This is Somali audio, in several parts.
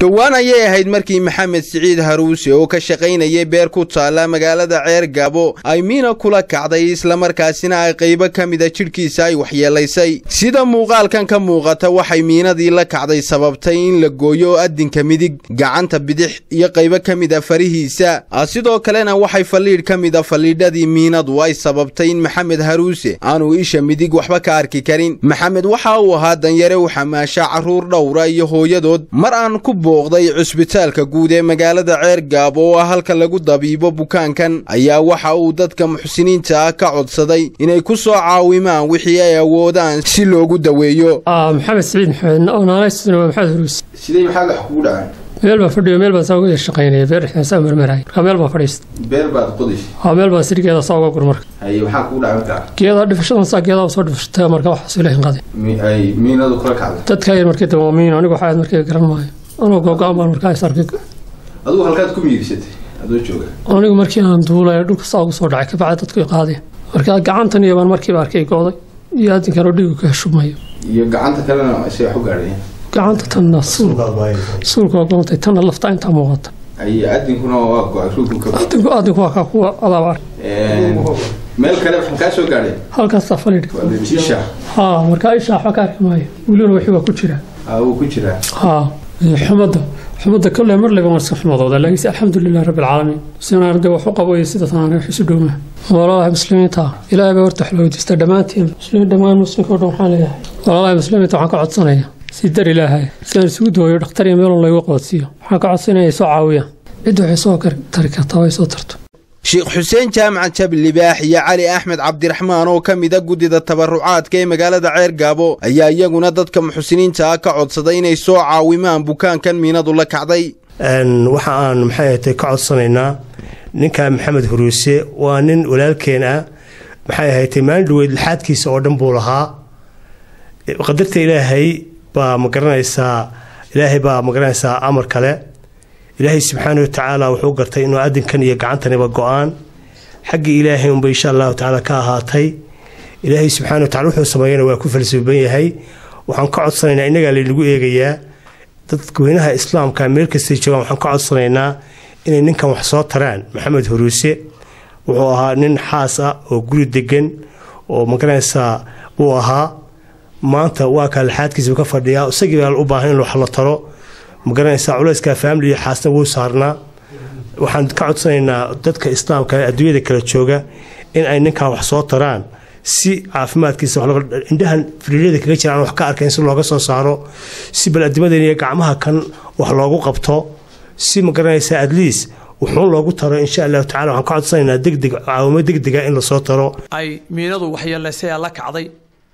dhowaan ayay ahayd markii maxamed siciid haruuse oo ka shaqaynayay beer ku taalla magaalada ceer gaabo ay miina kula kacday islamarkaasina ay qaybo ka mida jidhkiisa ay waxyeelaysay sida muuqaalkan ka muuqata waxay miinadii la kacday sababtay in la gooyo adinka midig gacanta bidix iyo qaybo ka mida farihiisa sidoo kalena waxay faliidh ka mida faliidhadii miinadu ay sababtay in maxamed haruuse aanu isha midig waxba ka arki karin maxamed waxa uu ahaa danyare u xamaasha carruur dhowra iyo hooyadood mar aan ku booqday cusbitaalka guud ee magaalada ceer gaabo oo ah halka lagu dabiibo bukaankan ayaa waxa uu dadka muxsiniinta ah ka codsaday inay ku soo caawimaan wixii ay awoodaan si loogu daweeyo maxamed siciid maxamed naanaysuna waa maxamed huruus sidee maxaa wax kugu dhacay meel baan fadhiyo meel baan saa uga shaqaynaya beer dhexdaan saa marmaraay marka meel baan fadhiista beer baad qodis waa meel baan sirigeeda saa uga gur marka haye maxaa kugu dhacay markaa geedaa dhifashadan saa geedaa soo dhifashatay marka waxaas ilahin qaday ay miinadu kula kacday dadka yar markii dambe waa miin anigu waxaa markii garan maayo anoo googo-an baan markaa is arkay adigu halkaad ku miigsatay adoo jooga anigu markii aan duulay dhulka saa ugu soo dhacay kabacdi dadku i qaadeen marka gacantan iyo baan markiiba arkay gooday iyo adinkan oo dhiigu ka shubmayo iyo gacanta kalena say wax u gaadheen gacanta tanna suulka waa goontay tanna lafta intaa muuqata ay adinkuna waa go-ay ruugku ka adinku adinku waa kaa kuwa adaaba arkay meel kale waxaan kaa soo gaadhay halkaasaa faliidh isha haa markaa isha waxba ka arki maayo welina wixii waa ku jira wuu ku jiraa haa xumadda xumadda kolle mar leba marska xumadooda laakiinse alxamdulilah rabbi alcaalamiin sina arday wax u qabo iyo sida tanaan wax isu dhowma walaalaha muslimiinta ilaahay baa horta wax la weydiista dhammaantiin muslimiin dhammaan muslimka o dhan waxaan leeyahay walaalaha muslimiinta waxaan ka codsanaya si dar ilaahay si aan isugu dooyo dhakhtar iyo meelun laygu qoodsiiyo waxaan ka codsanaya ay soo caawiyaan cidda waxay soo tari kartaa way soo tarto sheekh xuseen jaamac jabil libaax iyo cali axmed cabdiraxmaan oo ka mida guddida tabarucaadka ee magaalada ceer gaabo ayaa iyaguna dadka muxsiniinta ah ka codsaday inay soo caawimaan bukaankan miinadu la kacday waxa aan maxay ahatay ka codsanaynaa ninka maxamed huruuse waa nin walaalkeen ah maxay ahatay maalin dhaweyd lixaadkiisa oo dhan buu lahaa qadarta ilaahay baa magaranaysaa ilaahay baa magaranaysaa amar kale ilaahay subxaana wa tacaala wuxuu gartay inuu adinkan iyo gacantaniba go-aan xaggii ilaahay unba insha allahu tacaala ka ahaatay ilaahay subxana wa tacala wuxuu sameeyana waa ku falsuuban yahay waxaan ka codsanaynaa innagaa laynagu eegayaa dadweynaha islaamka meel kastay joogaan waxaan ka codsanaynaa inay ninkan wax soo taraan maxamed huruuse wuxuu ahaa nin xaas ah oo guri degan oo magaranaysaa buu ahaa maanta waa kaa laxaadkiisaba ka fadhiyaa isagii baa u baahan in wax la taro magaranaysaa culeyskaa faamili iyo xaasna wuu saarnaa waxaan ka codsanaynaa dadka islaamka adduunyada kala jooga in ay ninkan wax soo taraan si caafimaadkiisa indhahan firiiryada kaga jiraan wax ka arkayn si looga soo saaro si bal-adimadan iyo gacmaha kan wax loogu qabto si magaranaysaa adliis wuxuun loogu taro insha allahu tacala waxaan ka codsanaynaa degdeg caawimo degdega in lasoo taro ay miinadu waxyeelaysay la kacday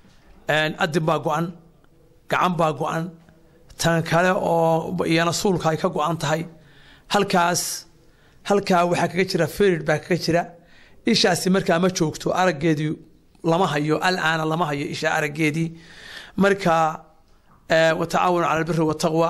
adin baa go-an gacan baa go-an tan kale oo iyana suulka ay ka go-an tahay halkaas halkaa waxaa kaga jira ferid baa kaga jira ishaasi markaa ma joogto araggeedii lama hayo alaana lama hayo isha araggeedii marka watacaawanu cala albiri wataqwa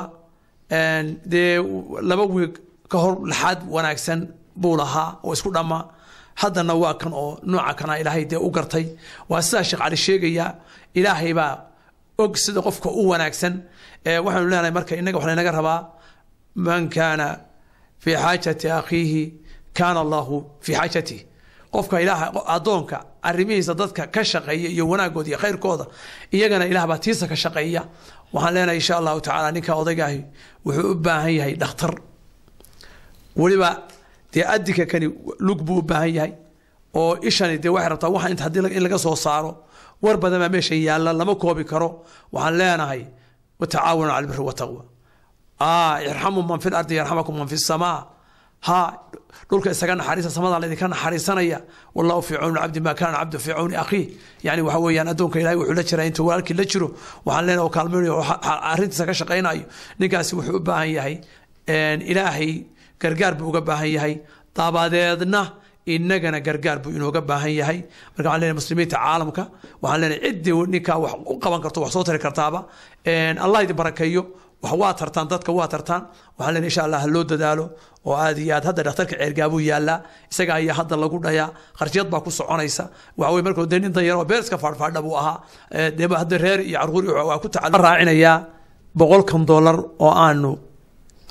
dee laba wiig ka hor laxaad wanaagsan buu lahaa oo isku dhamma haddana waa kan oo nooca kana ilaahay dee u gartay waa sidaa sheekh cali sheegaya ilaahay baa og sida qofka u wanaagsan waxaanu leenahay marka inaga waxa laynaga rabaa man kaana fii xaajati akhiihi kaana allahu fii xaajatih qofka ilaah addoonka arrimihiisa dadka ka shaqeeya iyo wanaagooda iyo khayrkooda iyagana ilaah baa tiisa ka shaqeeya waxaan leenahay insha allahu tacaala ninka odaygaahi wuxuu u baahan yahay dhakhtar weliba dee adinka kani lug buu u baahan yahay oo ishani dee waxay rabtaa waxa inta haddii in laga soo saaro war badan baa meesha yaalla lama koobi karo waxaan leenahay watacaawanu cala albiri wataqwa irxamu man fi lardi yarxamakum man fi samaa ha dhulka isaga naxariisa samada laydinka naxariisanaya wallahu fii cawni cabdi ma kaana cabdu fii cawni akhiih yani waxa weeyaan addoonka ilahay wuxuu la jiraa intuu walaalkii la jiro waxaan leenahay oo kaalmaynayo arrintiisa ka shaqaynayo ninkaasi wuxuu u baahan yahay ilaahay gargaar buu uga baahan yahay dabadeedna inagana gargaar buu inooga baahan yahay marka waxaan leenahay muslimiinta caalamka waxaan leenahay ciddii ninkaa wax u qaban karto wax soo tari kartaaba allah idin barakeeyo wax waa tartaan dadka waa tartaan waxaan leenahay insha allah ha loo dadaalo oo aad iyo aad hadda dhakhtarka ceergaabuu yaallaa isaga ayaa hadda lagu dhayaa qarshiyad baa ku soconaysa waxa weye markuu dee nin danyar oo beerska faadhfaadha buu ahaa dee hadda reer iyo carruur waa ku tacal raacinayaa boqolkan dollar oo aanu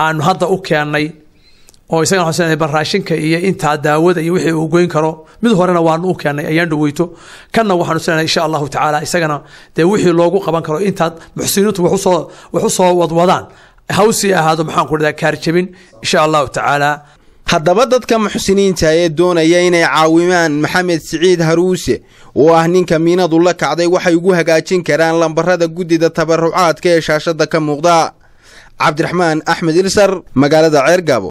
aanu hadda u keennay oo isagana waxaan seenahay baraashinka iyo intaa daawada iyo wixii uu goyn karo mid horena waanu u keennay ayaan dhaweyto kanna waxaanu seenahay insha allahu tacaala isagana dee wixii loogu qaban karo intaad muxsiniintu wax usoo wax usoo wadwadaan hawsii ahaado maxaan ku dhahdaa kaarjabin insha allahu tacaala haddaba dadka muxsiniinta ee doonaya inay caawimaan maxamed siciid haruuse oo ah ninka miinadu la kacday waxay ugu hagaajin karaan lambarada guddida tabarucaadka ee shaashadda ka muuqda cabdiraxmaan axmed ilsar magaalada ceergaabo